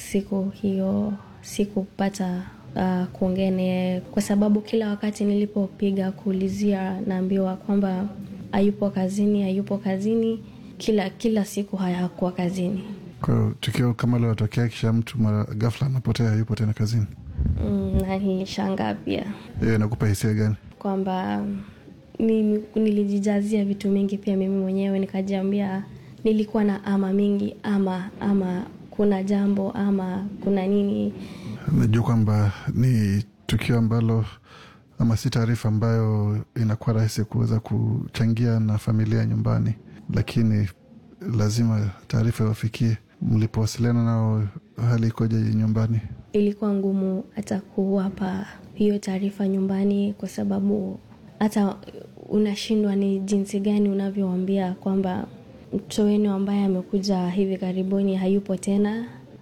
siku hiyo sikupata uh, kuongea naye kwa sababu kila wakati nilipopiga kuulizia naambiwa kwamba hayupo kazini hayupo kazini kila kila siku hayakuwa kazini Kwa hiyo tukio kama lilotokea, kisha mtu mara ghafla anapotea, yupo tena kazini, mm, na nilishangaa pia hiyo inakupa hisia gani? kwamba ni, nilijijazia vitu mingi pia mimi mwenyewe nikajiambia nilikuwa na ama mingi ama ama kuna jambo ama kuna nini Najua kwamba ni tukio ambalo ama si taarifa ambayo inakuwa rahisi kuweza kuchangia na familia nyumbani, lakini lazima taarifa iwafikie. Mlipowasiliana nao, hali ikoje nyumbani? ilikuwa ngumu hata kuwapa hiyo taarifa nyumbani kwa sababu hata unashindwa ni jinsi gani unavyowambia kwamba mtoto wenu ambaye amekuja hivi karibuni hayupo tena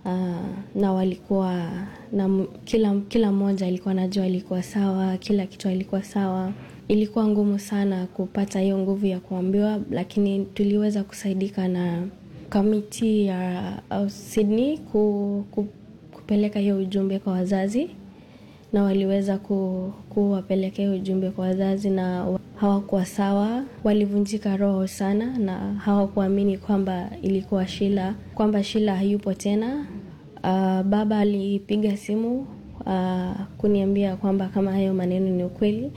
uh, na walikuwa na m- kila kila mmoja alikuwa najua alikuwa sawa kila kitu alikuwa sawa ilikuwa ngumu sana kupata hiyo nguvu ya kuambiwa lakini tuliweza kusaidika na kamiti ya uh, sydney ku, ku, kupeleka hiyo ujumbe kwa wazazi na waliweza ku, kuwapeleka hiyo ujumbe kwa wazazi na wa- hawakuwa sawa walivunjika roho sana na hawakuamini kwamba ilikuwa shila kwamba shila hayupo tena uh, baba alipiga simu uh, kuniambia kwamba kama hayo maneno ni ukweli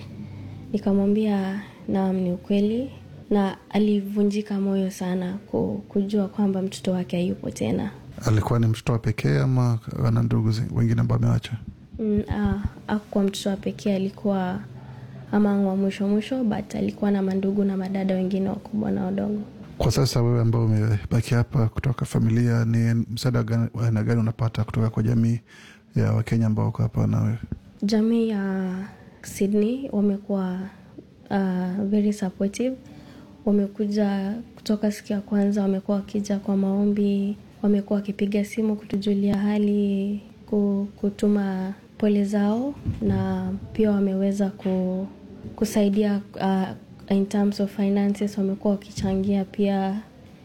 nikamwambia naam ni ukweli na alivunjika moyo sana ku- kujua kwamba mtoto wake hayupo tena Alikuwa ni mtoto wa pekee ama ana ndugu zi- wengine ambao amewacha? mm, ah, akuwa mtoto wa pekee alikuwa ama wa mwisho mwisho but alikuwa na mandugu na madada wengine wakubwa na wadogo Kwa sasa wewe ambao umebaki hapa kutoka familia, ni msaada gani- wa aina gani unapata kutoka kwa jamii ya Wakenya ambao wako hapa na wewe? jamii ya sydney wamekuwa uh, very supportive wamekuja kutoka siku ya kwanza wamekuwa wakija kwa maombi wamekuwa wakipiga simu kutujulia hali ku- kutuma pole zao na pia wameweza ku, kusaidia uh, in terms of finances wamekuwa wakichangia pia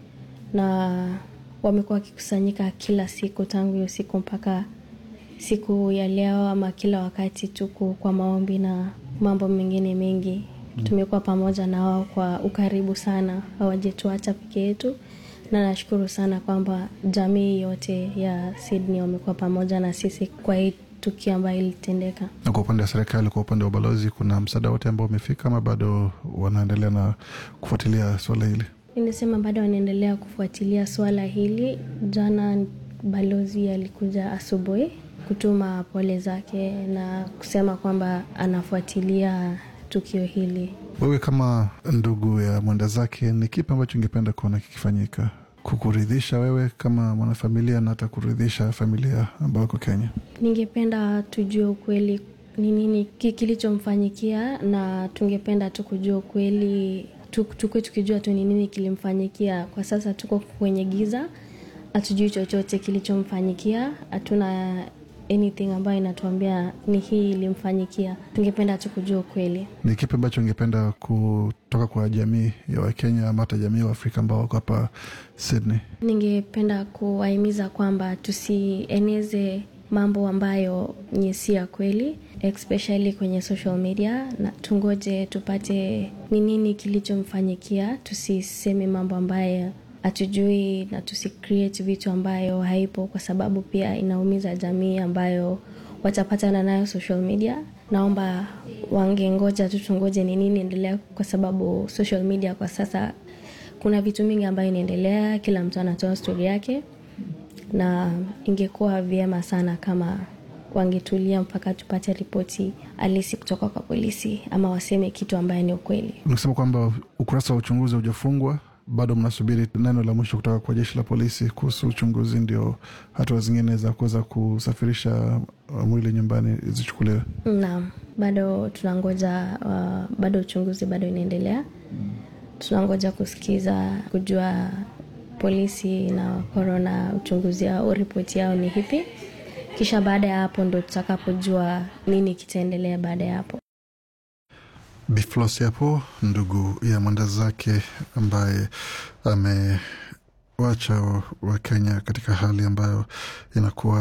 na wamekuwa wakikusanyika kila siku tangu hiyo siku mpaka siku ya leo ama kila wakati tuko kwa maombi na mambo mengine mengi tumekuwa pamoja na wao kwa ukaribu sana hawajetuacha peke yetu na nashukuru sana kwamba jamii yote ya sydney wamekuwa pamoja na sisi kwa hii tukio ambayo ilitendeka Na kwa upande wa serikali, kwa upande wa ubalozi, kuna msaada wote ambao umefika ama bado wanaendelea na kufuatilia suala hili? Ninasema bado wanaendelea kufuatilia swala hili. Jana balozi alikuja asubuhi kutuma pole zake na kusema kwamba anafuatilia tukio hili. Wewe kama ndugu ya mwenda zake, ni kipi ambacho ungependa kuona kikifanyika kukuridhisha wewe kama mwanafamilia na hata kuridhisha familia ambao iko Kenya? Ningependa tujue ukweli ni nini ki- kilichomfanyikia, na tungependa tu kujua ukweli, tu- tukue tukijua tu ni nini kilimfanyikia. Kwa sasa tuko kwenye giza, hatujui chochote kilichomfanyikia, hatuna anything ambayo inatuambia ni hii ilimfanyikia. Tungependa tu kujua ukweli. Ni kipi ambacho ungependa kutoka kwa jamii ya Wakenya ama hata jamii wa Afrika ambao wako hapa Sydney? Ningependa kuwahimiza kwamba tusieneze mambo ambayo ni si ya kweli especially kwenye social media, na tungoje tupate ni nini kilichomfanyikia. Tusiseme mambo ambayo hatujui na tusicreate vitu ambayo haipo, kwa sababu pia inaumiza jamii ambayo watapatana nayo social media. Naomba wangengoja tu, tungoje ni nini endelea, kwa sababu social media kwa sasa kuna vitu mingi ambayo inaendelea, kila mtu anatoa stori yake, na ingekuwa vyema sana kama wangetulia mpaka tupate ripoti halisi kutoka kwa polisi, ama waseme kitu ambaye ni ukweli. Nikisema kwamba ukurasa wa uchunguzi haujafungwa bado, mnasubiri neno la mwisho kutoka kwa jeshi la polisi kuhusu uchunguzi, ndio hatua zingine za kuweza kusafirisha uh, mwili nyumbani zichukuliwe. Naam, bado tunangoja uh, bado uchunguzi bado inaendelea. Tunangoja kusikiza kujua polisi na korona uchunguzi au ripoti yao ni hipi, kisha baada ya hapo ndo tutakapojua nini kitaendelea baada ya hapo. Biflos hapo ndugu ya mwenda zake ambaye amewacha Wakenya katika hali ambayo inakuwa